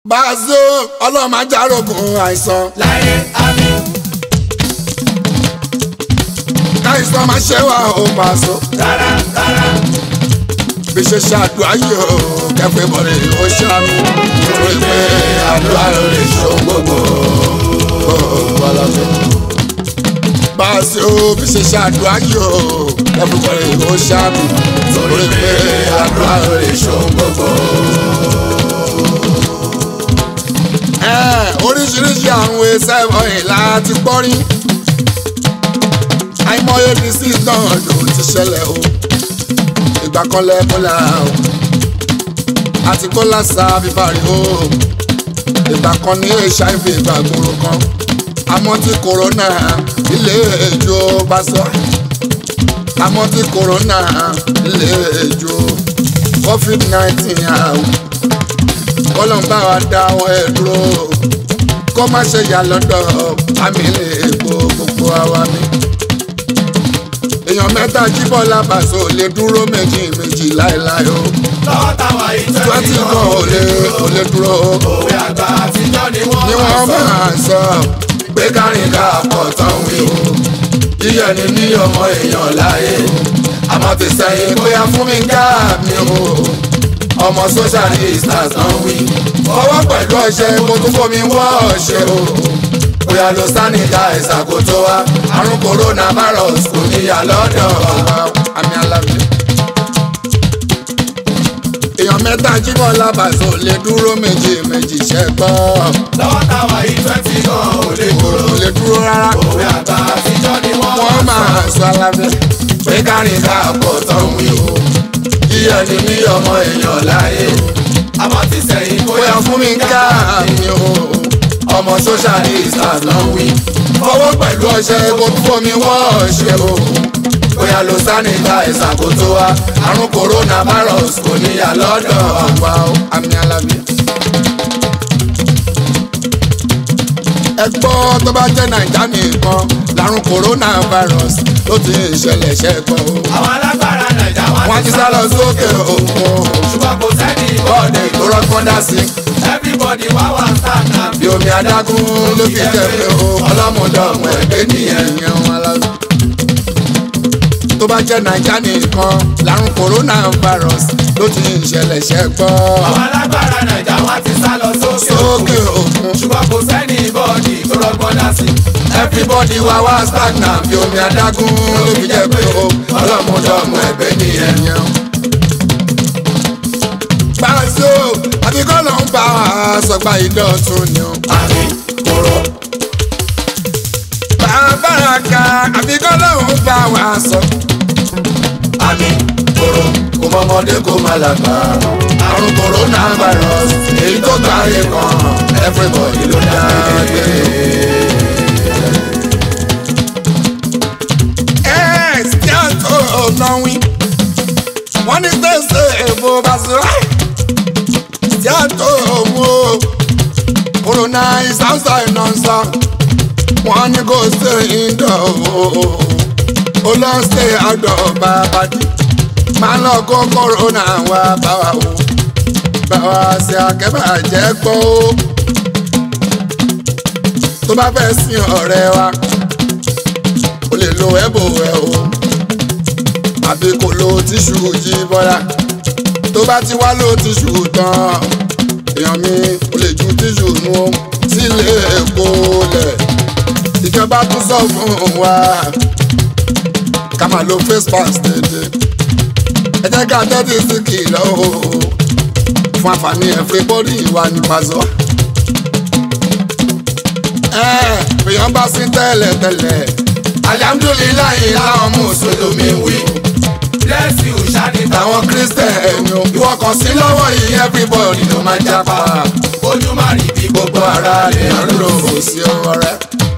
Bàzó ọlọ́run máa járógun àìsàn. láyé àmì Káìsàn máa ṣe wá ó Bàzó. rárá rárá Bí ṣe ṣàdúrà yìí ó kẹfẹ́ bọ̀rẹ̀ ó ṣàmì. Torí pé àdúrà ló lè ṣó gbogbo. Bàzó bí ṣe ṣàdúrà yìí ó kẹfẹ́ bọ̀rẹ̀ ó ṣàmì. Torí pé àdúrà ló lè ṣó gbogbo. Ẹ, oríṣiríṣi àwọn ẹsẹ̀ wọ̀nyí láti gbọ́ rí àìmọye disease náà ló ti ṣẹlẹ̀ o ìgbà kan lẹ́kọ́lá o àti kọ́lá sa bíbárí o ìgbà kan ní hiv ìgbàgbọ́rọ̀ kan àmọ́ tí corona ilé ìjọ bá sọ àmọ́ tí corona ilé ìjọ covid nineteen àwọn kọ́lọ́n bá wa dá ọ ẹ̀ dúró kó má ṣe yà lọ́dọ̀ àmì ilé epo gbogbo àwa mi èèyàn mẹ́ta jíbọ̀ lábàṣọ lè dúró méjì méjì láéláé o lọ́wọ́ táwa twenty ìtọ́jú kan ò lè ò lè dúró o òwe àgbà àtijọ́ ni wọ́n ni wọ́n máa sọ pé kárìn ká pọ̀ tán wí o yíyẹ ni ní ọmọ èèyàn láyé àmọ́ ti sẹ́yìn bóyá fún mi ká mi o ọmọ social distance náà wí fọwọ́ pẹ̀lú ọṣẹ kó tún fomi wọ́ ọṣẹ o bóyá lo sanitizer kó tó wá àrùn coronavirus kò níyà lọ́dọ̀ wa àmì alábẹ́ èèyàn mẹ́ta jíbọ̀ lábàṣọ lè dúró méjì méjì ṣẹ́gbọ́ lọ́wọ́ táwa ìtọ́jú kan ò lè dúró kò lè dúró rárá òwe àgbà àtijọ́ ni wọ́n wọ́n máa sọ alábẹ́ pé kárìn ká pọ̀ tán wí o yíyẹ ni ní ọmọ èèyàn láyé àmọ́ ti sẹ́yìn bóyá fún mi ká mi o ọmọ social distance náà wí fọwọ́ pẹ̀lú ọṣẹ kó tún fomi wọ́ ọṣẹ o bóyá lo sanitizer kó tó wá àrùn coronavirus kò níyà lọ́dọ̀ àwa o àmì alábẹ́. ẹ gbọ́ tó bá jẹ́ nàìjà nìkan làrùn coronavirus ló ti ń ṣẹlẹ̀ ṣẹ́gbọ́ o. àwọn alágbára nàìjà wọ́n ti sá lọ sókè òkun ṣùgbọ́n kò sẹ́ni bọ́ọ̀dì tó rọ́gbọ́n dá sí. everybody wá wà stand up bí omi adágún ló fi tẹ̀lé o ọlọ́mọdọ́mọ ẹgbẹ́ nìyẹn yẹn wọn lọ. tó bá jẹ́ nàìjà nìkan làrùn coronavirus ló ti ń ṣẹlẹ̀ ṣẹ́gbọ́ àwọn alágbára nàìjà wọ́n ti sá lọ sókè sókè òkun. ṣùgbọ́n kò sẹ́ni bọ́ọ̀dì tó rọgbọ́n dá sí everybody wá wá stagnant bí omi adágún ló fi jẹ́ pé o ọlọ́mọdọ́mọ ẹgbẹ́ nìyẹn yẹn. Bàzó àbí kọ́ ló ń bá wa sọgbà ìdọ̀tún ni o. àmì kòrò Bàbára ka àbí kọ́ ló ń bá wa sọ. àmì kòrò Kò mọ̀mọ́dé kò má lágbà. Àrùn coronavirus èyí tó gbáyé kan everybody ló dá gbé. Ẹ ṣí àtò ọ̀nàwí. Wọ́n ní tẹ̀sẹ̀ èbó Bàzó. Ṣí àtò owó. Corona is outside non-stop. Wọ́n ní kò ṣe indoor o. Ó lọ ṣe outdoor bàbá dì máa lọ kó kòrónà wá bá wa o bá wa ṣe akẹ́bàjẹ́ gbọ́ o tó bá fẹ́ sin ọ̀rẹ́ wa o lè lo ẹ̀bù ẹ̀ o àbí kò lo tíṣù jí bọ́lá tó bá ti wá lo tíṣù tán èèyàn mi o lè ju tíṣù nu o sílé èkó lẹ̀ ìjọba tún sọ fún wa ká máa lo face mask dédé ẹ jẹ́ ká tẹ́tí sí kìlọ̀ o fún àǹfààní everybody wà ní Bàzó. ẹ èèyàn bá sí tẹ́lẹ̀ tẹ́lẹ̀ alihamudulilayi làwọn mùsùlùmí wí bless you ṣáàdì táwọn kírísítẹ̀nì o ìwọ kan sí lọ́wọ́ yìí everybody ló máa jápa ojú má rí bí gbogbo ara lè ń lò ó sí ọ̀rẹ́.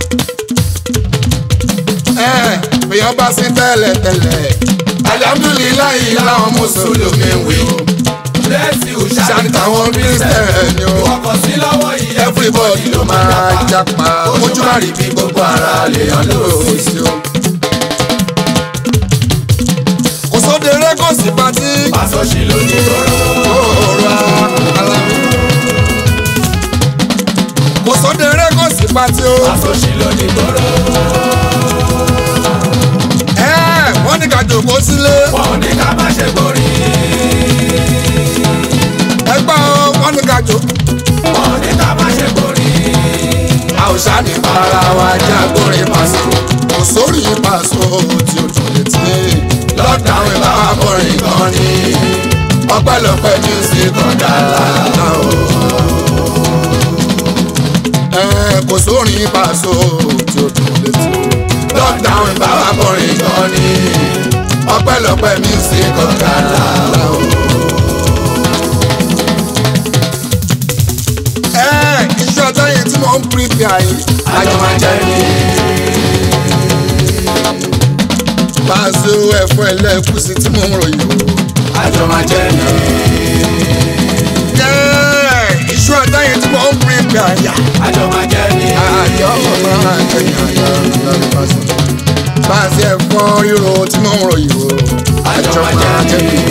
ẹ èèyàn bá sí tẹ́lẹ̀ tẹ́lẹ̀ alihamudulilayi làwọn mùsùlùmí wí bless you ṣáàdì ṣáàdì táwọn kírísítẹ̀nì o ọkọ̀ sí lọ́wọ́ yìí everybody ló máa japa ojú má rí bí gbogbo ara lè hàn lóòsì o. kò sóde rẹ kò sí patí pàṣọ sí lónìí lọ́rọ́ òòrùn alámi. pátí ó. àsòṣì ló ní gbòòrò. ẹ wọ́n ní ká jòkó sílé. wọn ò ní ká má ṣe borí. ẹgbẹ́ o wọ́n ní ká jòkó. wọn ò ní ká má ṣe borí. a ò ṣáàní para wa jẹ́ agbórin pàṣẹ. kò sórí pàṣẹ tí o tún lè tí. lockdown ìbá wa borí gan ni. ọpẹ́lọpẹ́ music ọ̀dà làlá o. ẹ kò sórí pàṣẹ tí o tún lè tí. lockdown ìbá wa borí gan ni. ọpẹ́lọpẹ́ music ọ̀dà làlá o. ẹ iṣẹ́ ọjọ́ yẹn tí mo ń pírípì àyè. àjọ máa jẹ́ ní. pàṣẹ ẹ̀fọ́ ẹlẹ́kùsí tí mo ń ròyìn o. àjọ máa jẹ́ ní. ẹ iṣẹ́ ọjọ́ yẹn tí mo ń pírípì àyà. àjọ máa jẹ́ ní. àjọ máa jẹyìn àyà lórí pàṣẹ. pàṣẹ ẹ̀fọ́ ríro tí mo ń ròyìn o. àjọ máa jẹ́ ní.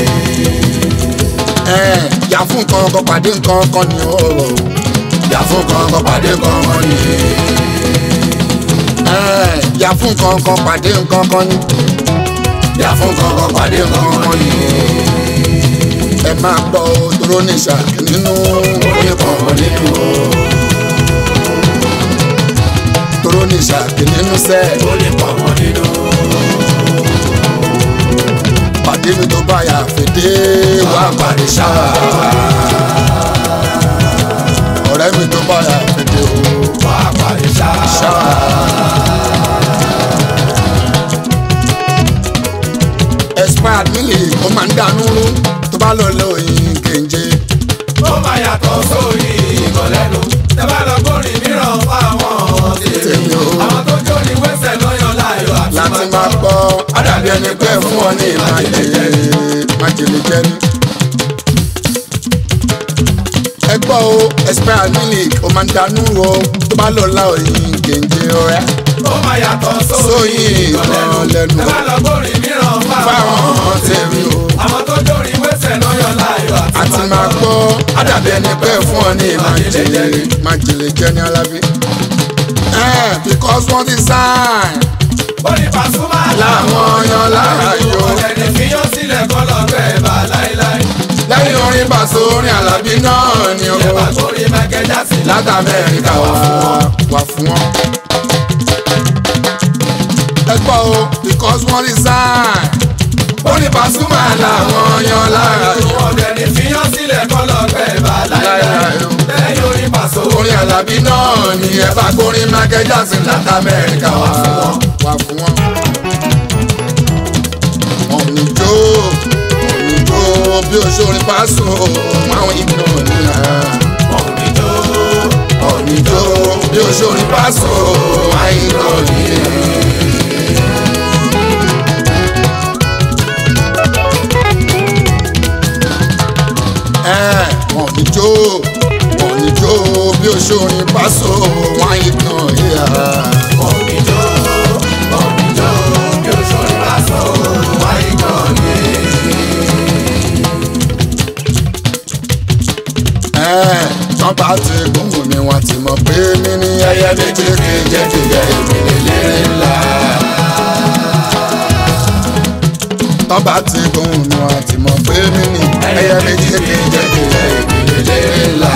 ẹ yà fún nǹkan kan pàdé nǹkan kan ni ó rọ. yà fún kankan pàdé kankan ni. ẹ yà fún nǹkan kan pàdé nǹkan kan ni. yà fún kankan pàdé kankan ni. ẹ máa gbọ́ dúró ní ìṣàkí nínú oníkankan nínú o. dúró ní ìṣàkí nínú sẹ́ẹ̀. oníkankan nínú. pàdé mi tó bá yà fèdè wá pàdé ṣáà. ọ̀rẹ́ mi tó bá yà fèdè o. wà á pàdé ṣáà. expired mílì ó máa ń dànù rú tó bá lọ lọ òyìn kéńjé. ó máa yàtọ̀ sórí ìkọlẹ́nu. tẹ bá lọ gbórin mìíràn fáwọn tèmi. Tèmi o. àwọn tó jóni wẹ́sẹ̀ lọ́yọ̀ láyọ̀ àti láti máa gbọ́ àdàbí ẹni pé fún ọ ní májèlé májèlé jẹ́ni. ẹ gbọ́ o expired mílì ó máa ń dànù rú o tó bá lọ lọ òyìn kéńjé ọ̀rẹ́. ó máa yàtọ̀ Sóyìn sórí ìkọlẹ́nu. ìkọlẹ́nu. tẹ bá lọ gbórin mìíràn fáwọn fáwọn tèmi o. àwọn tó jóni wẹ́sẹ̀ lọ́yọ̀ láyọ̀ àti máa gbọ́ àdàbí ẹni pé fún ọ ní májèlé májèlé jẹ́ni alábí. ẹ because wọ́n ti sign Bọ́lí Pasuma làwọn yan láàyò. Ọ̀lẹ́ni fi yán sílẹ̀ kọ́ lọ́gbẹ́ bá láíláí. lẹ́yìn orin bàṣọ orin alábí náà ni o. Ìjẹba torí Michael Jackson láti amẹ́ríkà wá wá fún wọn. ẹ gbọ́ o because wọ́n ti sign. ó ní Pasuma làwọn yan láàyò. Ọ̀lẹ́ni fi yán sílẹ̀ kọ́ lọ́gbẹ́ bá láíláí. Láíláí. Lẹ́yìn orin Paso orin alábí náà ni ẹ bá gbórin Michael Jackson láti amẹ́ríkà wá fún wọn. wá fún wọn. wọn ò ní jó wọn ò ní jó bí oṣoorin Paso àwọn ìgbìmọ̀ nìyà. Òníjó wọn ò ní jó bí oṣoorin Paso àwọn ìgbìmọ̀ nìyà. ẹ wọn ò ní jó wọn ò ní jó bí oṣoorin Paso wọn ìgbìmọ̀ nìyà. Òníjó Òníjó bí oṣù orin Paso wáyé gan ni. tán bá ti gbóhùn mi wọn ti mọ̀ pé mi ní ẹyẹ méjì kejì ẹdìyẹ ìpìlẹ̀ ńlá. tán bá ti gbóhùn mi wọn ti mọ̀ pé mi ní ẹyẹ méjì kejì ẹdìyẹ ìpìlẹ̀ ńlá.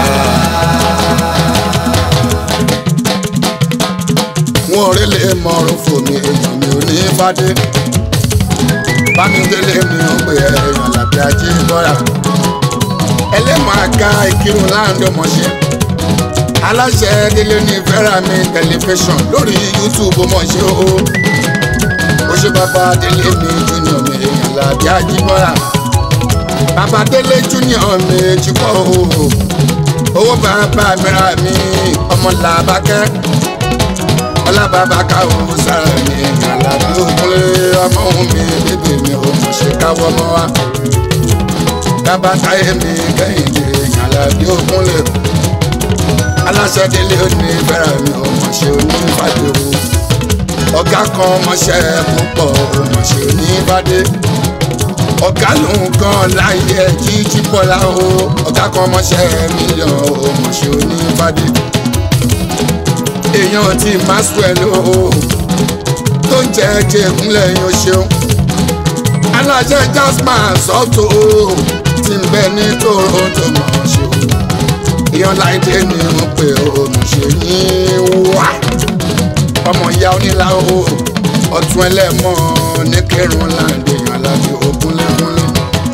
wọn ò rí lè mọ̀rún fún mi èèyàn mi ò ní fàdé. bámidélé mi ò pè é èèyàn làbí ajé bọ́ra ẹlẹ́mọ̀ àga ìkírun láàrin ọmọṣẹ́ aláṣẹ délé ní fẹ́ràmì tẹlifíṣàn lórí youtube ọmọṣẹ́ o ó ṣe bàbá délé mi junior mi èèyàn làbí àjíbọ́ra bàbá délé junior mi jùkọ́ o owó bàbá mìíràn mi ọmọ làbákẹ́ ọlábàbà káwọ́ sára mi èèyàn làbí òkúlé ọmọ òun mi bébè mi ò mọ̀ ṣe káwọ́ mọ́ wa bàbá táyé mi kẹ́hìndé yàrá bí ogun lè kú aláṣẹ délé òní bẹ̀rẹ̀ mi ò mọ̀ ṣe onífàdé o ọ̀gá kan mọ̀ṣẹ́ púpọ̀ ò mọ̀ ṣe onífàdé ọ̀gá lòun kan láyé jíjí bọ́lá o ọ̀gá kan mọ̀ṣẹ́ mílíọ̀n ò mọ̀ ṣe onífàdé èèyàn ti maxwell o tó ń jẹ́ ẹ̀jẹ̀ ìkúnlẹ̀ yín o ṣeun alájẹ jasman sọ́tò o ti ń bẹ ní toronto mọ̀ ọ́ ṣe o èèyàn láìdé ni wọ́n pè ó mo ṣe yín wá ọmọ ìyá onílà o ọtún ẹlẹ́mọ̀ ní kẹrùn láǹdé èèyàn láti ògúnlẹ́gúnlẹ́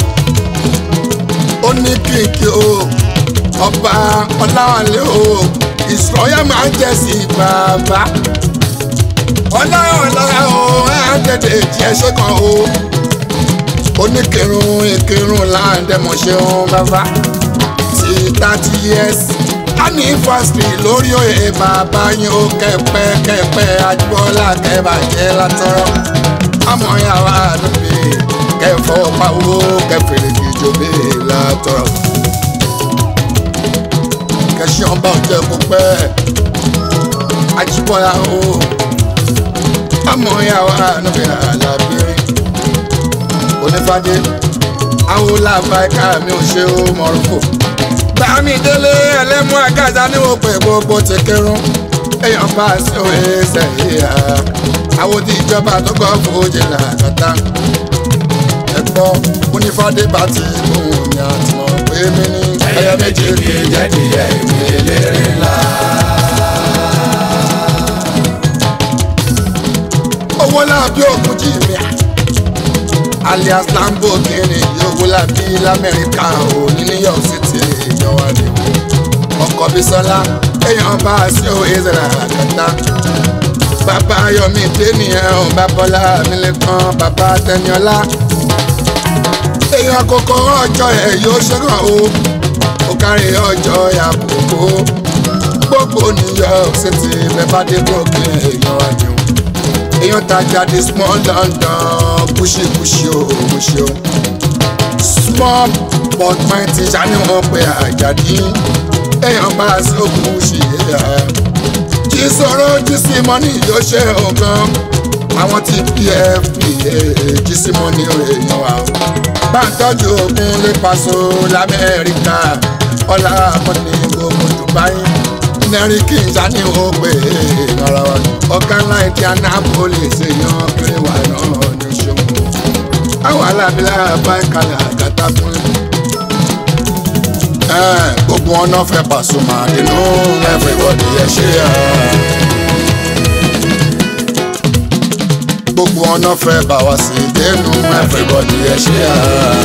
ó ní kìkì o ọba ọláwálé o ìsọyà máa ń jẹ sí bàbá ọláwálé o ẹ á tètè jẹ ṣe kan o oníkirun ìkirun láǹdẹ̀mọ̀ṣẹ́ bàbá ti thirty years anniversary lórí òye bàbá yín ó kẹpẹ kẹpẹ àjùbọ́lá kẹbàjẹ́ látọ̀rọ̀ àmọ́ yàrá àdúgbò kẹfọ́ pawó kẹfìrì kìjọba látọ̀rọ̀ kẹsàn án bá ọjọ́ kó pẹ́ àjùbọ́lá ó àmọ́ yàrá àdúgbò alábìrin onífàdé àwọn làbáìka mi ò ṣe ó mọ̀rúfò bámi délé ẹlẹ́mú àgàzà ní òpè gbogbo ti kírun èèyàn bá a sí òye sẹ́yìn à àwọn tí ìjọba tó kọ́ fòójì làkàtà ẹ̀gbọ́ onífàdé bá ti gbóhùn mi àtìmọ̀ pé mi ní ẹyẹ méjì kì í jẹ́ díẹ̀ ìwé eléré ńlá. owó làbí òkun jì mí à alias lamborghini yòówó làbí lamẹ́ríkà ò ní new york city ìjọba ni ọkọ̀ bísọ́lá èèyàn bá a sí òye ìzẹ̀rẹ̀ àkàtà bàbá yomi dènìyàn ò bá bọ́lá mílíkan bàbá tẹniọlá èèyàn kòkó ọjọ́ ẹ̀ yóò ṣẹ́gun o ó kárí ọjọ́ àbùkù gbogbo new york city bẹ́ẹ̀ bá dé brooklyn èèyàn wá ní o èèyàn tajà di small london kúṣekúṣe o kúṣe o small but mighty ṣáni wọn pe àjàdí èèyàn bá a sí òkú ṣì yé ya jí sọ̀rọ̀ jí sí mọ́nì yóò ṣe ọ̀gán àwọn tí pfp jí sí mọ́nì èèyàn wa o bá ń tọ́jú ogun lè paṣọ lamẹ́ríkà ọ̀là mọ́nì gbogbo dubai nẹ́rí kí n já ní o pé ara wa ọ̀gá ńlá ìdí anápolis èèyàn kiri wà náà ní ṣòwò àwọn alábílẹ̀ bá ìkàlẹ̀ àgàtà fún ẹ gbogbo ọ̀nà fẹ́ Pasuma inú everybody ẹ ṣe ẹ. gbogbo ọ̀nà fẹ́ bá wa sí dénú everybody ẹ ṣe ẹ.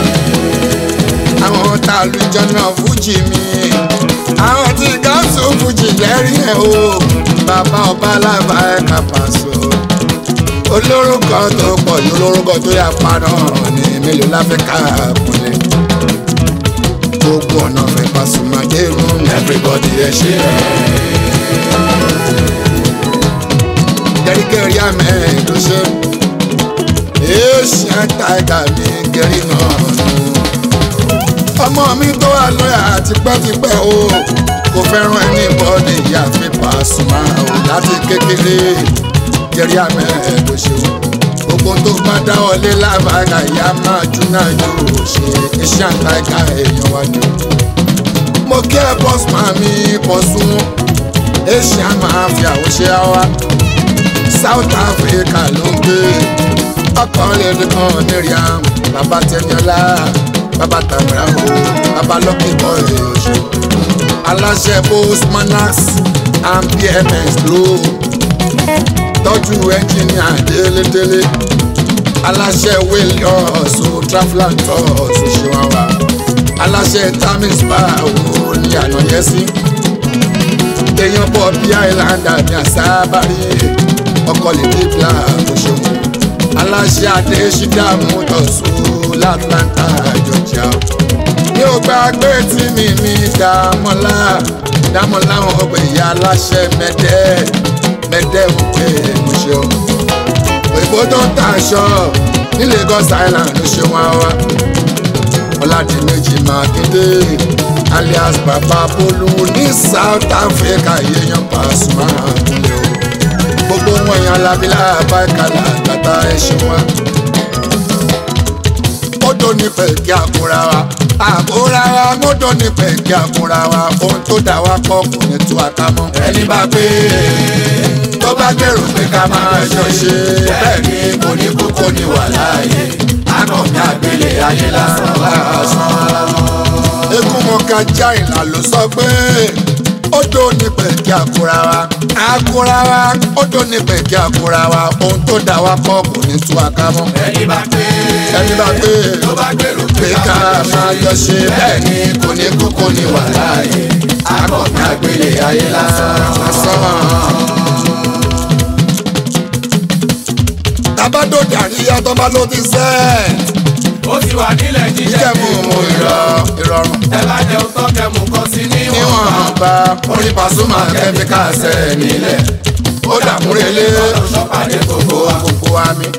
àwọn tá a lu jọ́nà fújì mi àwọn tí gáàsù fújì lẹ́rìí ẹ̀ o bàbá ọba alábà ẹ̀ka pàṣọ olórúkọ tó pọ̀ ní olórúkọ tó yà paná ní mélòó láfíríkà kúnlẹ̀ gbogbo ọ̀nà fẹ́ Pasuma dérú everybody ẹ ṣe ẹ̀. gẹ́rígẹ́rí àmẹ́ ló ṣe èèṣì àtàgà mi gẹ́rí náà nù ọmọ mi tó wà lọ́yà tipẹ́tipẹ́ o kò fẹ́ràn ẹni bọ́ọ̀dì ìyá fi Pasuma o láti kékeré jẹ́rí àmẹ́ ló ṣe o gbogbo tó bá dáwọ́lé lábàgà ìyá máa júná yóò ṣe iṣẹ́ àtàkà èèyàn wá ní o. mo kí ẹ bọ́sùmá mi pọ̀ sún asia máa fi àwòṣe wa South Africa ló ń gbé ọkàn lè nìkan miriam bàbá tẹniọlá bàbá tamara o bàbá lọ́kì bọ́ èèyàn aláṣẹ postmanax and bms ló tọ́jú ẹnjìníà délédélé aláṣẹ williams o travelan tours ṣèwàwà aláṣẹ tamis bá owó ní ànáyẹsí èèyàn bọ̀ bí islander ní àsábàrí ọkọ̀ lè dé bla kò ṣeun aláṣẹ adéṣídàmú tọ̀sùn látlanta georgia mi ò gbàgbé tí mi mi dàmọ́lá dàmọ́lá wọn ọgbẹ̀ ìyá aláṣẹ mẹ́tẹ́ mẹ́tẹ́ òkè mo ṣeun òyìnbó tó ń ta aṣọ ní Lagos Island ló ṣe wọn wá ọládìmẹ́jì mákindé alias baba bolu ní South Africa yéèyàn Pasuma kúnlẹ̀ o gbogbo wọn yan alábílà bákàlà tata ẹṣin wa odò mọ́tò ní pẹ̀kí àkúra wa àkúra wa mọ́tò ní pẹ̀kí àkúra wa ohun tó dà wá pọ̀ kò ní tú àká mọ́. ẹni bá pé tó bá gbèrò pé ká máa ṣọṣe bẹ́ẹ̀ ni kò ní kú kò ní wà láàyè akọ̀mí àgbélé ayé lásán lásán. eégún mọ̀ká já ìlà ló sọ pé ó tó ní pẹ̀kí àkúra wa àkúra wa ó tó ní pẹ̀kí àkúra wa ohun tó dà wá pọ̀ kò ní tú àká mọ́. ẹni bá pé ẹni bá pé tó bá gbèrò pé pé ká ká máa jọ ṣe bẹ́ẹ̀ ni kò ní kú kò ní wà láàyè akọ̀mí àgbélé ayé lásán. tabado dàríyá tó bá ló ti sẹ́ ó ti wà nílẹ̀ jíjẹ́ ìjẹ̀mú ìrọ̀ ìrọ̀rùn ẹ bá jẹun tán kẹmú kan sí níwọ̀n. níwọ̀n bá orin Pasuma kẹ́míkà sẹ́ nílẹ̀ ó dàmúrelé ọlọ́sọ̀pàdé gbogbo wa. gbogbo wa mi.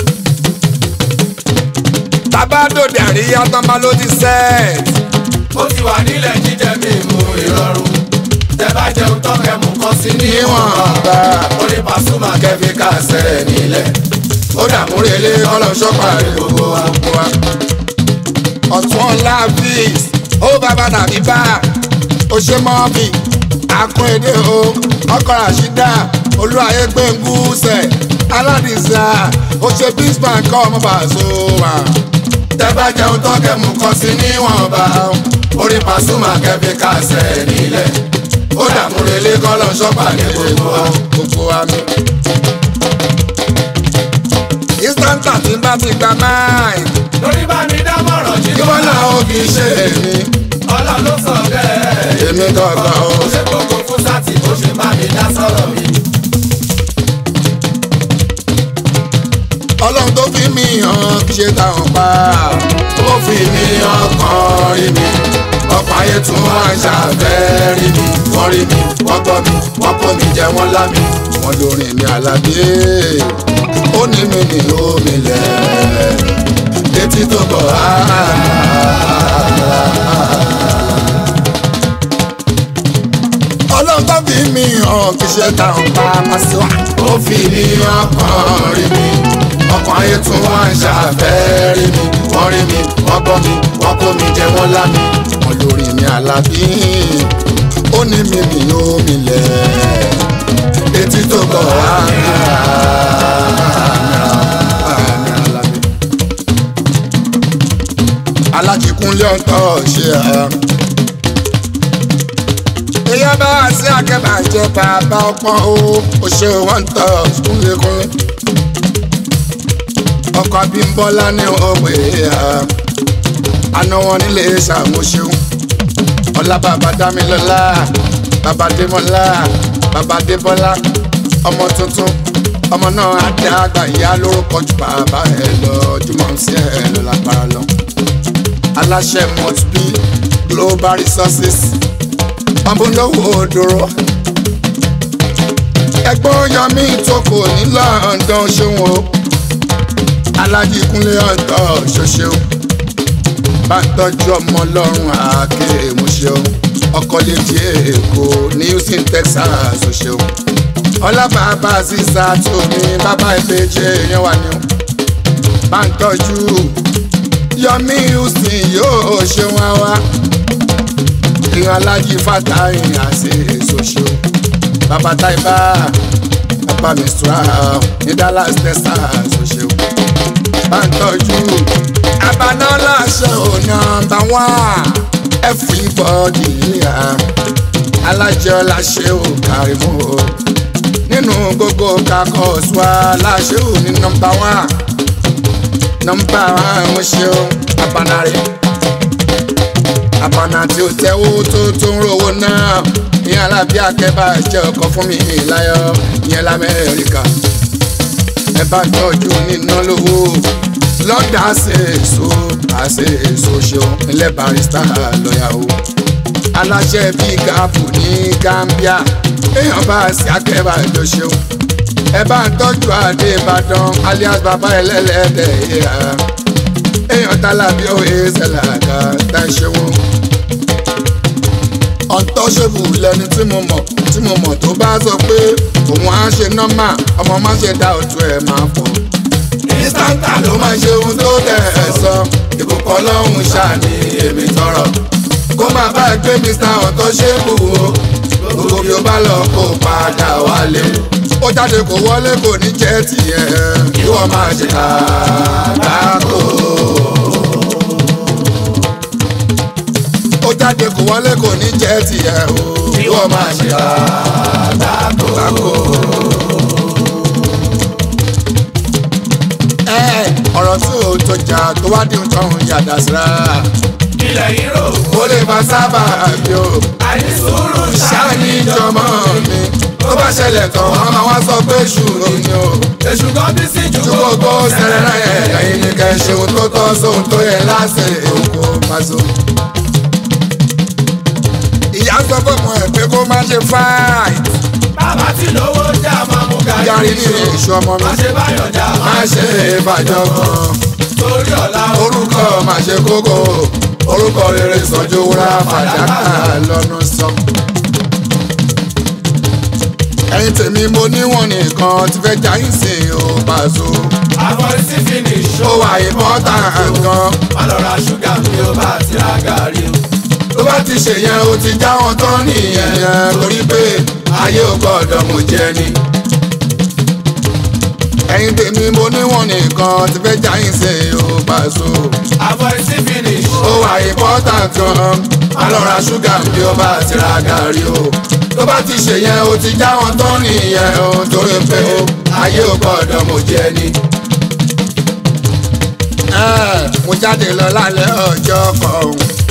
tabado dàríyá tó bá ló ti sẹ́ ó ti wà nílẹ̀ jíjẹ mímu ìrọ̀rùn tẹ bá jẹun tán kẹmú kan sí níwọ̀n. níwọ̀n bá orin Pasuma kẹ́míkà sẹ́ nílẹ̀ ó dàmúrelé ọlọ́sọ̀pàdé gbogbo wa. gbogbo wa. ọ̀tún ọ̀la fíìs ó bàbá tàbí bá ó ṣe mọ́ bí akún èdè o ọkọ̀ àṣìdá olúwayé gbẹ̀ngúsẹ̀ aládìsá ó ṣe bísman kọ́ ọmọ bàṣọ wà. tẹ bá jẹun tán kẹmú kan sí níwọ̀nba orin Pasuma kẹ́míkà sẹ́ nílẹ̀ ó dàmúrelé ọlọ́sọ̀pàdé gbogbo wa. gbogbo wa mi. instanta tí n bá ti gba máì lórí bá mi dámọ̀ràn jí kí wọ́n náà ó kì í ṣe èmi ọlọ́run ló sọ bẹ́ẹ̀. èmi gangan o. ó ṣe gbogbo fún sátì bó ṣe bá mi dá sọ̀rọ̀ mi. ọlọ́run tó fi mí hàn kì í ṣe táwọn pa. ó fi mi ọkàn rí mi ọ̀pọ̀ ayé tún wá ń ṣàfẹ́ rí mi wọ́n rí mi wọ́n gbọ́ mi wọ́n kó mi jẹ wọ́n lá mi. wọ́n lórin mi àlàbí ó ní mi ní omi lẹ̀ létí tó bọ̀ á. ọlọ́run tó fi mí hàn kì í ṣe táwọn pa pàṣẹwà. ó fi mi ọkàn rí mi ọkàn ayé tún wá ń ṣàfẹ́ rí mi wọ́n rí mi wọ́n gbọ́ mi wọ́n kó mi jẹ wọ́n lá mi. wọ́n lórin mi àlàbí ó ní mi ní omi lẹ̀ létí tó bọ̀ á. alájíkúnlé ọ̀tọ̀ ṣe à. èèyàn bá wá sí akẹ́bàjẹ́ bàbá ọpọ́n o ò ṣe wọ́n tọ̀ kúnlékúnlé. ọkọ̀ Abímbọ́lá ní òwe à. àná wọn nílé ṣàmúṣeun. ọlá bàbá dámilọ́lá bàbá démọ́lá bàbá débọ́lá ọmọ tuntun ọmọ náà á dá àgbà ìyá lórúkọ ju bàbá ẹ lọ jùmọ̀ sí ẹ lọ lágbára lọ aláṣẹ must be global resources ọmọlówó òdòrò ẹ̀gbọ́n yọmí ìtòkò ní London ṣeun o alájí kúnlé ọ̀tọ̀ ṣoṣeun bá ń tọ́jú ọmọ ọlọ́run àáké ìmúṣeun ọkọ létí èkó ní Houston Texas ṣoṣeun ọlábàbà sísá tómi bàbá ìbejì èèyàn wà ní o bá ń tọ́jú yọmí houston yóò ṣe wọn wá ìran alájí fàtàyìn àti èsòṣò bàbá táìbà bàbá mistura ní Dallas Texas ṣoṣo bá ń tọ́jú àbáná láṣẹ ò nọ́mbà wán everybody yíya alájẹ ọláṣẹ ò kárí mú o nínú gbogbo kakọ̀ọ́sù aláṣẹ ò ní nọ́mbà wán nọmba àwọn ṣeun apanare apana tí ó tẹ́wó tó tó ń rówó náà ní alábí akẹ́bà jẹ́ ọkọ fún mi láyọ̀ ìyẹn lamẹ́ríkà ẹ bá tọ́jú níná lówó lọ́dà ṣe èso àṣe èso ṣeun ilẹ̀ barista lọ́yà o aláṣẹ bíi gáàpù ní Gambia èèyàn bá ṣe akẹ́bà jọ ṣeun ẹ bá ń tọ́jú adé ìbàdàn alias bàbá ẹlẹ́lẹ́dẹ̀ yíya èèyàn tálábí òye ṣẹlẹ̀ká tá ń ṣe wọn. ọ̀ntọ́ṣẹ́bù lẹni tí mo mọ̀ tí mo mọ̀ tó bá sọ pé òun á ṣe nọ́mà ọmọ má ṣe dá òtún ẹ̀ máa fọ̀. ìstántà ló máa ṣe ohun tó tẹ̀ ẹ́ sọ ìbùkún ọlọ́run ṣàní èmi tọrọ kó má bá gbé mr ọ̀tọ́ ṣe é bù ó gbogbo bí ó bá lọ kó padà wálé ó jáde kó wọlé kò ní jẹ́ tiẹ̀ ìwọ máa ṣe àgbákò. ó jáde kó wọlé kò ní jẹ́ tiẹ̀ o ìwọ máa ṣe àgbákò. ẹ ọ̀rọ̀ tí ò tó jà tó wá dín tọ́hún yàdá síra ilẹ̀ yìí rò ó lè máa sábà bí o àìsùúrù ṣáàní ìjọmọ mi tó bá ṣẹlẹ̀ tán wọn máa wá sọ pé ṣùrù ni o èṣù kan bí sí ju ju gbogbo sẹrẹrẹ yẹn ẹ̀yin ni kẹ́ ṣe ohun tó tọ́ sóhun tó yẹ láṣẹ òkú pàṣẹ. ìyá sọ fún ọmọ ẹ pé kó má ṣe fáìt bàbá tí lówó jà máa mú yàrá gàrí ní èṣù ọmọ mi má ṣe báyọ̀ jà má máa ṣe ìbàjọ́ kan torí ọ̀la orúkọ má ṣe kókó orúkọ rere sọjú wúrà fàdákà lọ́nà sọ. ẹ̀yin tèmi mo níwọ̀n nìkan ti fẹ́ já yín sí i ó Paso. àwọn sí finish ó wà ìmọ̀ta gan. má lọ ra ṣúgà bí ó bá ti ra gàrí o. tó bá ti ṣe yẹn o ti já wọn tán nìyẹn torí pé ayé ò gbọ́dọ̀ mú jẹ ni. ẹ̀yin tèmi mo níwọ̀n nìkan ti fẹ́ já yín sí i ó Paso. àwọn sí finish ó wà important gan má lọ ra ṣúgà bí ó bá ti ra gàrí o tó bá ti ṣe yẹn o ti já wọn tán nìyẹn o torí pé o ayé ò gbọ́dọ̀ mo jẹ ni. Ẹ́, mo jáde lọ lálẹ́ ọjọ́ kan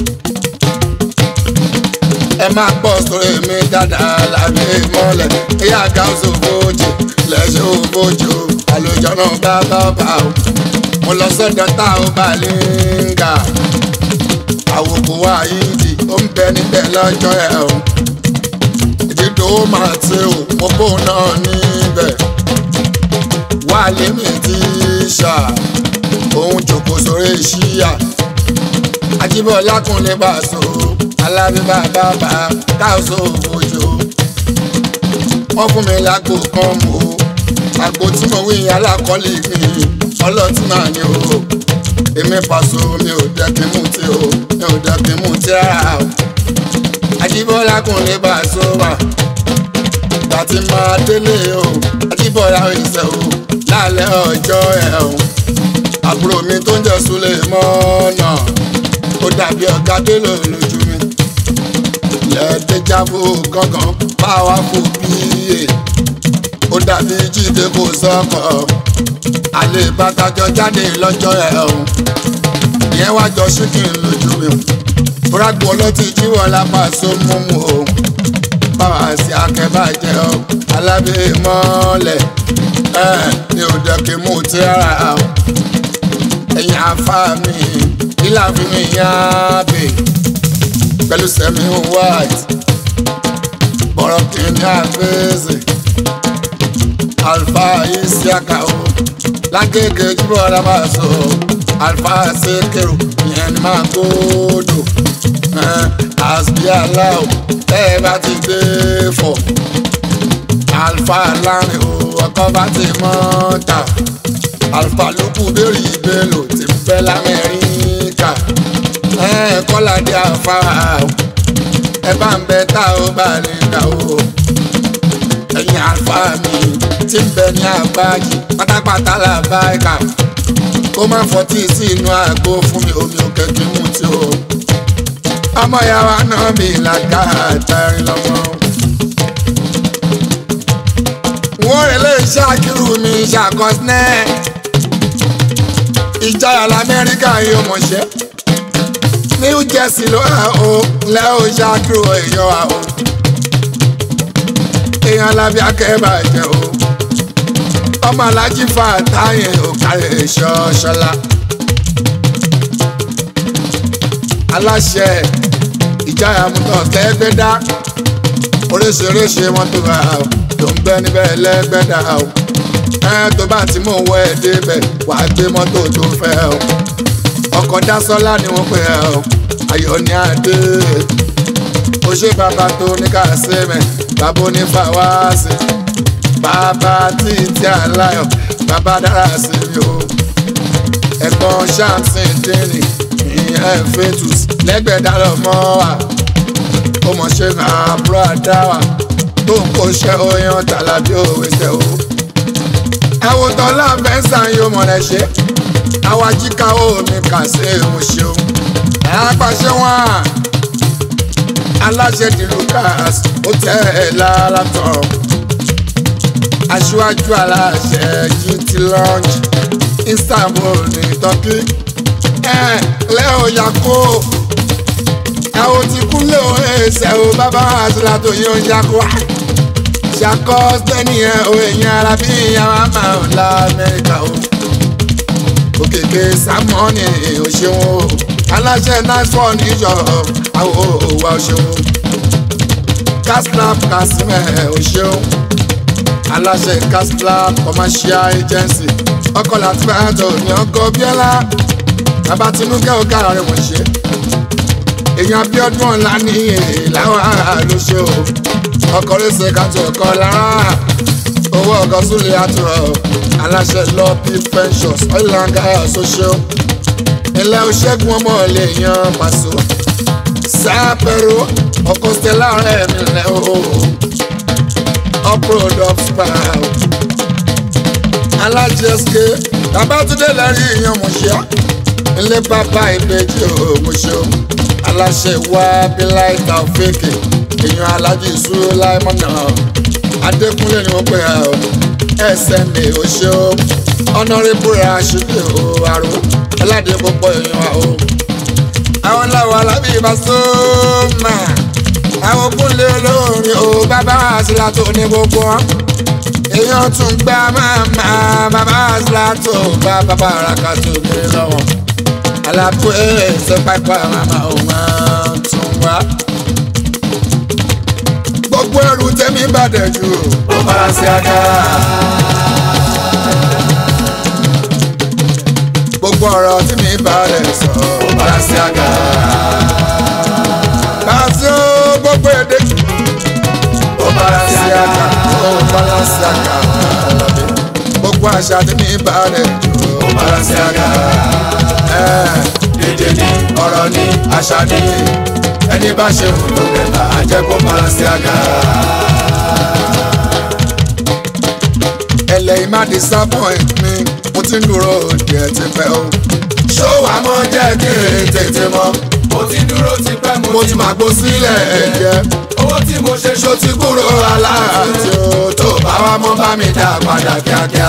ẹ máa pọ̀ sórí mi dáadáa lábẹ́ mọ́lẹ̀ ìyá gáúsù fojì lẹ́sẹ̀ òfojì o àlùjọ náà bá bá bá o mo lọ sọ́dọ̀ tá ò bá lè ń gà àwòkù wa yìí di ó ń bẹ níbẹ̀ lọ́jọ́ ẹ̀ o ìdídò ó máa ti o mo bóun náà níbẹ̀ wà lémi tí ṣá òun jòkó sórí ṣíyà Ajíbọ́lá Kúnlé Paso alábíbá bàbá káàsó òjò wọ́n fún mi lágbo kan mọ́ àgbo tí mo wí alákọ̀ọ́lì mi ọlọ́tí náà ni o èmi Paso mi ò jẹ́ kí n mú tí o mi ò jẹ́ kí n mú tí rárá o Ajíbọ́lá Kúnlé Paso wà ìgbà tí máa délé o Ajíbọ́lá ìṣẹ́ o lálẹ́ ọjọ́ ẹ̀ o àbúrò mi tó ń jẹ́ Súlẹ̀ mọ́nà ó dàbí ọ̀gá délò lójú mi lẹ́ẹ̀dẹ́jábò gángan báwa fò bíyè ó dàbí jíde kò sọ́kọ̀ àlè bàtàjọ jáde lọ́jọ́ ẹ̀ ọ̀hún ìyẹn wá jọ ṣíkìn lójú mi fúrágbó ọlọ́tí jíwọ́ lápá sómúmú o báwa sí akẹ́bàjẹ́ ọ alábẹ́ mọ́lẹ̀ ẹ̀ ní òde kí mú tí rárá o ẹ̀yin afá mi ìlà fi mi yán bè pẹ̀lú sẹ́mi white bọ̀rọ̀ kìíní àfẹ́sẹ̀ alfa isiaka o lágége jùlọ ọ̀rọ̀ máa sọ alfa sekero ìyẹn ni máa gbódò àsbí aláwọ̀ ẹ bá ti dé fọ̀ alfa lárin o ọkọ̀ bá ti mọ́ ta alfa lókù bẹ́ẹ̀rì ìbélò ti bẹ́ lamẹ́ríkà kọ́ládé àfárá o ẹ bá ń bẹ tá ò bá lè dà o ẹ̀yin alfa mi ti ń bẹ ní àgbáyé pátápátá làbá ẹ̀ka kó má fọtí sí inú àgbo fún mi omi òkè kí mú tí o ọmọ yàrá náà mi làgá àtàrí lọ́mọ. wọ́n rẹ̀ lè ṣàkírù mi ṣàkọsílẹ̀ ìjayà lamẹ́ríkà yóò mọ̀ṣẹ́ new jersey ló hàn ó lẹ́ ó ṣàkírù èèyàn wa o èèyàn alábí akẹ́bàjẹ́ o ọmọ alájí fa táyé òkàlẹ̀ ṣọ́ṣọ́lá aláṣẹ ìjayà mútọ̀ kẹ́gbẹ́dá oríṣiríṣi mọ́tò wa o tó ń bẹ níbẹ̀ lẹ́gbẹ̀dá o ẹ tó bá ti mú wọ ẹ débẹ̀ wà á gbé mọ́tò tó fẹ́ o ọkọ̀ dásọ́lá ni wọ́n pè ẹ́ o ayọ̀ ní adé ó ṣe bàbá tó ní ká ṣe mẹ́ bàbá onífàwáṣe bàbá títí aláyọ̀ bàbá dára sí mi o ẹ̀gbọ́n samson dini ìyẹn fetus lẹ́gbẹ̀dá lọ́mọ wa ó mọ̀ ṣe àbúrò àdáwà tó ń kó ṣe oyan tàlàbí òwe ṣe o. àwòtán láǹfẹ̀ẹ́sàn yóò mọ̀ rẹ̀ ṣe àwa jíkà omi kà sí òun ṣeun. àpàṣẹ wọn aláṣẹ di lucas ó tẹ ẹ lára tán aṣíwájú aláṣẹ gt lounge istanbul ní turkey ẹ lẹ́ọ̀ yàkó àwọn tí kúnlẹ̀ ò ẹsẹ̀ o bàbá àtúntà tó yẹ ó yàkó ṣàkọ́ sẹ́ni ẹ̀ o èèyàn ara bí ìyàwó máa ń la amẹ́ríkà o òkèké sámọ́ọ̀nì ò ṣeun o aláṣẹ nice one níjọ àwọn òwà ò ṣeun castlab casimẹ ò ṣeun aláṣẹ castlab commercial agency ọkọ láti bá àtọ ní ọkọ bíọ́lá bàbá tinúkẹ́ ọ̀gá rẹ̀ wọ́n ṣe èèyàn abiodun ọ̀la ní ìlàwọ̀ ló ṣe o ọkọ̀ rẹ̀ṣẹ̀ kàtó ọkọ̀ lára owó ọkọ̀ súnlẹ̀ àtúrọ̀ aláṣẹ lọ́ọ̀pì pensions oil and gas social ilẹ̀ òṣègùn ọmọ lè yan pàṣọ sápẹ̀rọ ọkọ̀ stella rẹ̀ mi lẹ̀ o uproad of spa alájẹsẹ babatunde lẹ́rìí ìyan mọ̀ṣẹ́ ilé bàbá ìbejì o mọ̀ṣẹ́ o aláṣẹ wa bíláì tàfẹ́kì èèyàn alájí ìṣúró láìmọ̀nà adékúnlé ni wọ́n pè á o sma oṣù ọ̀nàrẹ́bù rashidi o àrò aládé púpọ̀ èèyàn wa o. àwọn làwọn alábí ìbásọ́mà àwọn kúnlé olórin o bàbá àṣìlá tó ní gbogbo wọn. èèyàn tún gbá màmá bàbá àṣìlá tó bá bàbá àràkà tó gbé lọ́wọ́. alákó ẹ̀ẹ́sẹ̀ pápá màmá òun máa tún wá. gbogbo ẹrù tẹ́mi bàdẹ̀ jù ó bára sí aga. gbogbo ọ̀rọ̀ tí mi bá rẹ̀ sọ. ó bára sí aga. Pàṣẹ gbogbo èdè ó bára sí sí aga. àkà ó bala sí àkà ọ̀làdé. Gbogbo àṣà tí mi bá rẹ̀ jù. ó bára sí aga. èdè ni ọ̀rọ̀ ni àṣà ni ẹni bá ṣe wù ló kẹta á jẹ́ kó bára sí aga. Ẹlẹ́yìn má disappoint mi, mo ti ń dúró díẹ̀ ti pẹ́ o. ṣó wàá mọ jẹ́ kí n tètè mọ̀. mo ti dúró tipẹ́ Mo ti máa gbó sílẹ̀ ẹ̀jẹ̀. owó tí mo ṣe ṣó ti kúrò aláàtì o tó bá wa mọ́ bá mi dá padà kíákíá.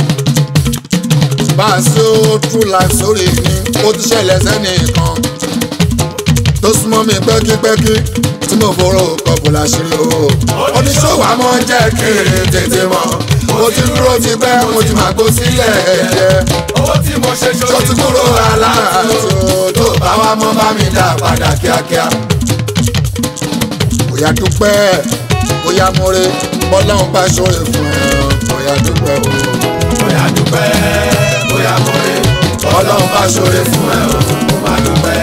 Pàṣẹ true life sórí mi, ó ti ṣẹlẹ̀ sẹ́nìkan. Tó súnmọ́ mi pẹ́kípẹ́kí tí mo forò kọ̀bù láṣìírí o. oníṣòwò àmọ́ jẹ́ kí n tètè mọ̀. Mo ti dúró ti pẹ́, mo ti máa gbó sílẹ̀ ẹ̀jẹ̀. owó tí mo ṣe ṣó Tó ti kúrò aláàtì o. tó bá wa mọ́ bá mi dá padà kíákíá. bóyá dúpẹ́ bóyá múre bọ́láhùn bá ṣòro fún ẹ bóyá dúpẹ́ o. bóyá dúpẹ́ bóyá mọ̀rẹ́ ọlọ́run bá ṣoore fún ẹ o kò má dúpẹ́.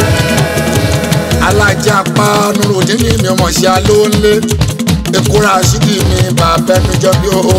alájà pa nurudin ní mi ọmọ ṣe alóńlé ekura ṣídì mi bàbá ẹnu jọ bí o.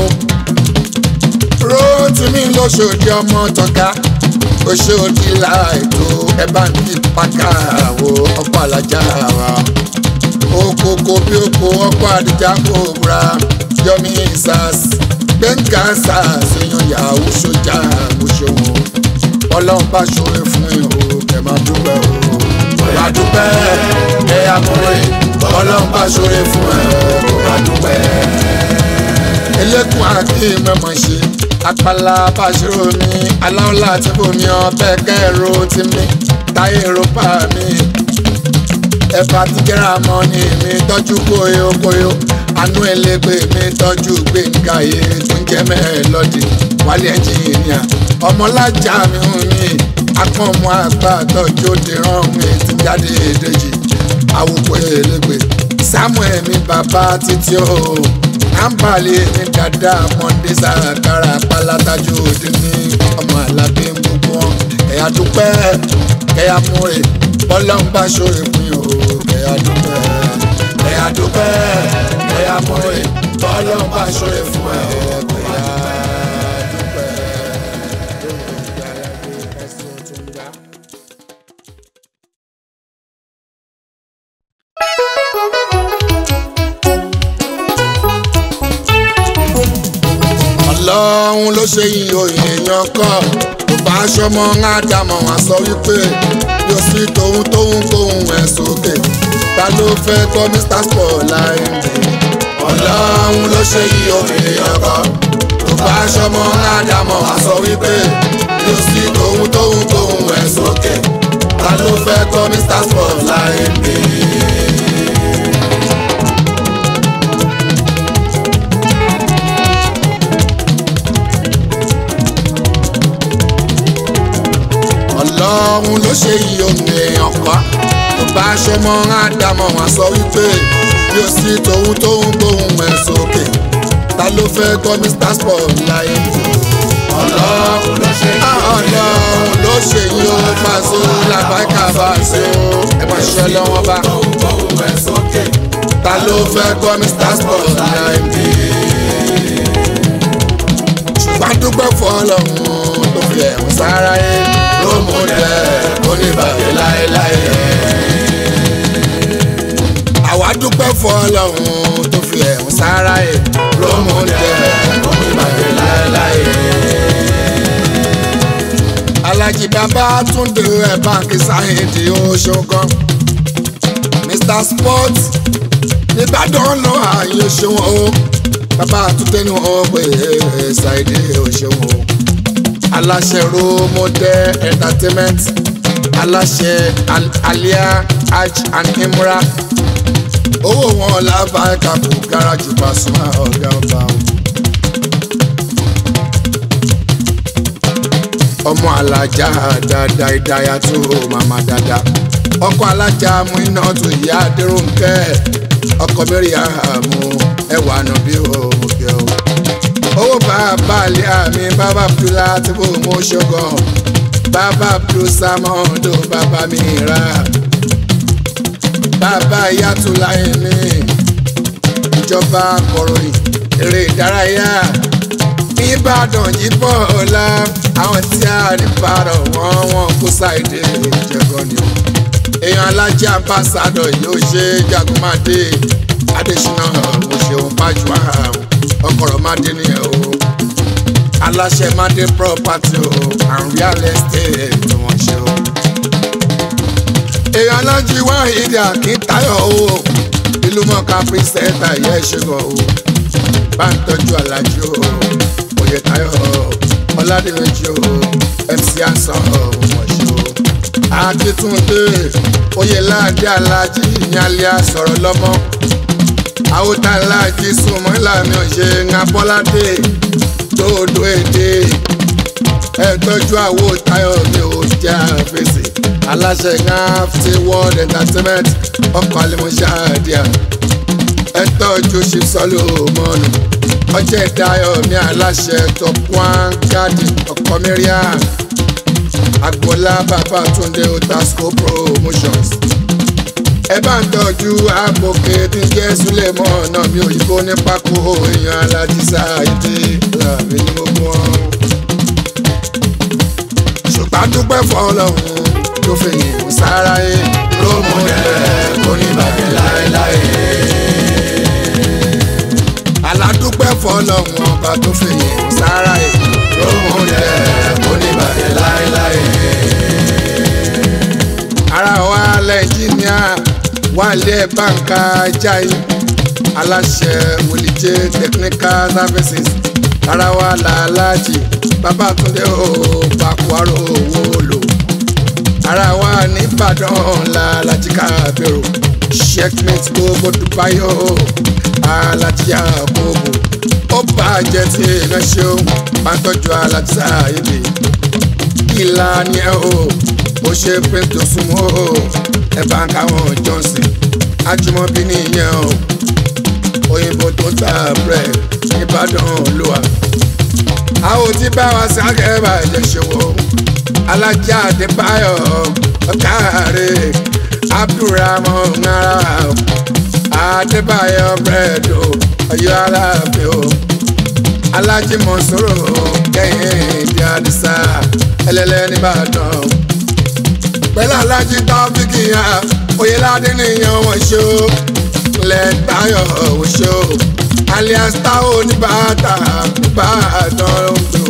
róòtù mi lóṣòdì ọmọ tọ́ka oṣòdì láìtó ẹ bá ń kí pàkà wo ọkọ̀ alájà wa. okoko bí oko ọkọ̀ àdìjà kò búra yọmi sars gbẹ̀ngà sars èèyàn yahoo sójà mo ṣòwò ọlọ́run bá ṣòro fún ẹ o kẹ máa dúpẹ́ o. bóyá dúpẹ́ ẹ̀yà mọ̀rẹ́ ọlọ́run bá ṣoore fún ẹ kò má dúpẹ́. elékun àti mẹ́mọ̀ ṣe apala bàṣírò mi aláwọ̀lá àti bomi ọbẹ̀ kẹ́rù ti mi táyé rọ́pà mi ẹ̀fà ti jẹ́ra mọ́ ni mi tọ́jú kóyó kóyó àánú ẹlẹ́gbẹ́ mi tọ́jú gbẹ̀ngà yìí tó ń jẹ́ mẹ́ẹ̀lọ́dì wálé ẹnjìnìà ọmọlájà mi hùn mí akọ́mọ àgbà tọ́jú òde rán mi ti jáde èdèjì àwòkọ́ ẹlẹ́gbẹ́ samuel mi bàbá títí o àǹbálẹ̀ mi dada mọ́ndé sàkárà pálátájú òde ní ọmọ alábí gbogbo wọn ẹ̀yà dúpẹ́ ẹ̀yà múre bọ́lọ́n bá ṣòro fún yín o ẹ̀yà dúpẹ́ ẹ̀yà dúpẹ́ ẹ̀yà mọ̀rẹ́ ọlọ́run bá ṣoore fún ẹ kò má dúpẹ́. ẹ̀yà dúpẹ́. ọlọ́run ló ṣe yìn òyìn èèyàn kọ́ tó bá aṣọmọ ńlájàmọ̀ wọn sọ wípé yóò sí tòun tóun kóhun ẹ̀ sókè ta ló fẹ́ kọ́ mr spotlight ọlọ́run ló ṣe yìn òyìn èèyàn kọ́ tó bá aṣọmọ ńlájàmọ̀ wọn sọ wípé yóò sí tòun tóun kóhun ẹ̀ sókè ta ló fẹ́ kọ́ mr spotlight mi. ọlọ́run ló ṣe yí ohun èèyàn kọ́ tó bá aṣọmọ àdámọ̀ wọn sọ wípé yóò sí tòun tóun gbóhùn ẹ̀ sókè ta ló fẹ́ gbọ́ mr spotlight ọlọ́run ló ṣe yí ọlọ́run ló ṣe yí ohun pàṣẹ làbáìkà bá ṣe ẹ máa ṣe lọ́wọ́ bá ohun ẹ̀ sókè. ta ló fẹ́ gbọ́ mr spotlight ṣùgbọ́n dúpẹ́ fún ọlọ́run tó fi ẹ̀hún sára yé rómù dẹ̀ oníbàjẹ́ láéláé. àwa dúpẹ́ fún ọlọ́run tó fi ẹ̀hún sára yé rómù dẹ̀ oníbàjẹ́ láéláé. alájí bàbá túndé ẹ̀ báńkì sáyẹ̀dì oṣogan mr sports nìbàdàn lọ ààyè ṣòwò bàbá àtúntẹ ni wọn pè é ṣàìdí òṣèwò aláṣẹ romode entertainment aláṣẹ alia hajj and imra owó wọn lábàá kàkó gáràjì Pasuma ọgá ọba o. ọmọ alájà dáadáa ìdáyà tó màmá dáadáa ọkọ alájà mú iná tó ìyá adéròǹkẹ ọkọ mẹ́rin àmú ẹwà nù bí òmùgẹ o. owó bàbá àlẹ́ àmì bàbá abdulá tí kò mú ṣọgàn bàbá abdul samodo bàbá mi rà bàbá yàtúláyé mi ìjọba akọ̀ròyìn eré ìdárayá ìbàdàn yìí bọ̀ ọ̀la àwọn tí a rí parọ̀ wọ́n wọ́n kó ṣàìdè ìjẹ̀gọ́ ni o èèyàn alájẹ ambassadọ yóò ṣe jagunmáde adésínà mo ṣeun pàjùwà ọkọ̀rọ̀ máde nìyẹn o aláṣẹ máde property o and real estate ni wọ́n ṣe o. èèyàn alájí wá ìdí àkíntayọ̀ o ìlú mọ̀ká pírísẹ́ńtà yẹ ṣùgbọ́n o bá ń tọ́jú alájí o oyè tayọ̀ ọ̀làdìmẹ́jì o mc asan o wọ́n ṣe o akitunde oyelade alaji ìyànlẹ sọ̀rọ̀ lọ́mọ àwòtá alaji súnmọ́ ìlànà òṣè ńabọ́ládé dòdò èdè ẹ̀tọ́jú àwòtáyọ̀ mi ò jẹ́ àfẹsẹ̀ aláṣẹ ńáfẹ́ world entertainment ọkọ̀ àlẹ́mọ̀ṣẹ́ àdìyà ẹ̀tọ́jú ṣìṣọ́lù mọ́nù ọjọ́ ìdáyọ̀ mi aláṣẹ top one garden ọkọ̀ mẹ́ríà agboola bàbá túndé otasco promotions ẹ bá ń tọ́jú àpòkè tí ń jẹ́ súlẹ̀mọ́ náà mi òyìnbó ní pákó èèyàn alájísá ìdí làbí ní gbogbo wọn. ṣùgbọ́n dúpẹ́ fọlọ́hún tó fi yìn sára yé rómù dẹ̀ kò ní bàjẹ́ láéláé. aládùpẹ́ fọlọ́hún ọba tó fi yìn sára yé rómù dẹ̀ kò ní bàjẹ́ láéláé. ara wa lẹ́ńjìníà wálé báńkà jáì aláṣẹ wòlíjẹ technical services ara wa làlájì babatunde o bakuaro owó lò ara wa nìbàdàn làlájì kábẹ̀rù checkmate gbogbo dubai o alájì àkókò ó bàjẹ́ tí iná ṣeun bá ń tọ́jú alájì sáyébì ìlànà ẹ̀ o ó ṣe pé tó súnmọ́ o ẹ̀ bá ń káwọn johnson ajumobi nìyẹn o òyìnbó tó ta bread nìbàdàn ló wà. a ò ti bá wa sáré bàjẹ́ ṣòwò alájà àdébáyọ̀ ọ̀kàrẹ̀ abdulrahman nara àdébáyọ̀ bread o ọ̀yọ́ aláàfin o alájí mọ̀sọ́rọ̀ kẹ́hìn ìdí àdìsá ẹlẹ́lẹ́ nìbàdàn pẹ̀lú alájí tọ́fíkì hàn oyèládé nìyẹn wọ́n ṣe o ìpínlẹ̀ Táyọ̀ Òṣó alias Táwọn oníbàtà Ìbàdàn Oǹdó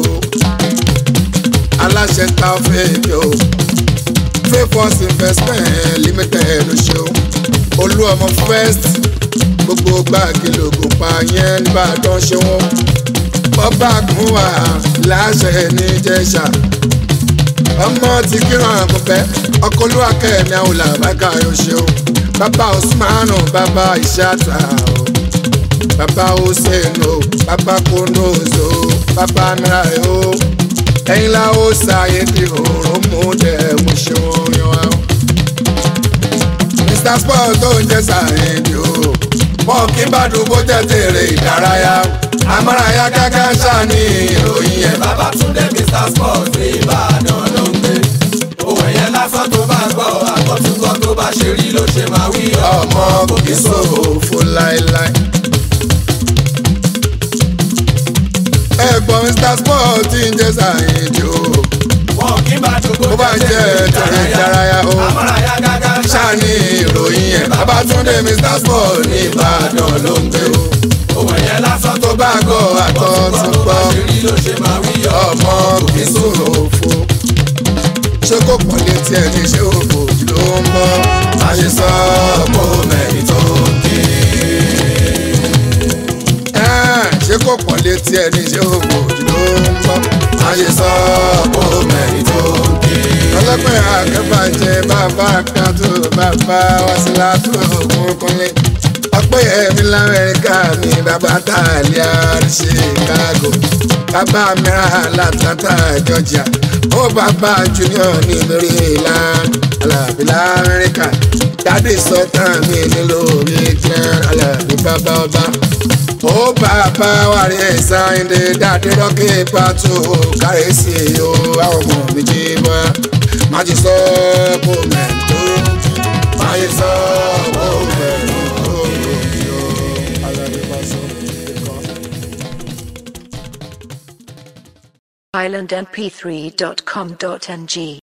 aláṣẹ táwọn fèèkì o favours investment limited Òṣó olú ọmọ first gbogbo gbàgì lògùn pa yẹn nìbàdàn ṣe wọn ọba àgùnwà láṣẹ níjẹ̀ṣà ọmọ tí kíran àgùnfẹ́ ọkọ olúwa kẹ́mi àwọn làbákà yóò ṣeun bàbá osmanu bàbá ìṣàtà o bàbá hussein o bàbá konozo bàbá mìíràn o ẹ̀yin la ó ṣàyè di òórùn mú dẹ̀ mú ṣe wọn yan wa o. mr sport tó ń jẹ́ sàyẹ̀dì o wọn kì í bá dùbò jẹ́ tèrè ìdárayá amárayá gágá ṣáàní ìròyìn yẹn. Babátúndé Mr Sport ní Ìbàdàn ló ń gbé. Òwe yẹn lásán tó bá gbọ́, àkọ́túnkọ́ tó bá ṣe rí ló ṣe máa wí ọmọ kò kí sòfò láéláé. ẹ̀gbọ́n mr sport ti ń jẹ́ sàyẹ̀dì o Wọn kì í bá dùgbò Bó bá jẹ́ tèrè ìdárayá o. Amárayá gágá ṣáàní ìròyìn yẹn. Babátúndé mr sport ní Ìbàdàn ló ń gbé o. Òwe yẹn lásán tó tó bá gọ̀ àtọ̀ tún tó bá gbọ́. ṣe rí ló ṣe máa wí ọmọ kì í sòrò fo ṣé kò pọ̀ létí ẹ̀ ní ṣé òfò ló ń bọ́ má ṣe sọ ọmọ mẹ́rin tó kí. ṣé kò pọ̀ létí ẹ̀ ní ṣé òfò ló ń bọ́ má ṣe sọ ọmọ mẹ́rin tó kí. ọlọ́pẹ́ àkẹ́bàjẹ́ bàbá kátó bàbá wàsílà tó ògùn kúnlé ọpẹ́ ẹ̀mí lamẹ́ríkà ní bàbá tààlíà chicago bàbá mìíràn latlanta georgia ó bàbá junior ní maryland alábí lamẹ́ríkà dáàdì sọ́tàn mi nílò midland alábí bàbá ọba ó bàbá wàrí sáyẹndé dáàdì rọ́kì pàtó kárẹ́sì o àwọn ọmọ mi jí bọ́ májí sọ kó mẹ́tò májí sọ kó mẹ́tò. islandmp3.com.ng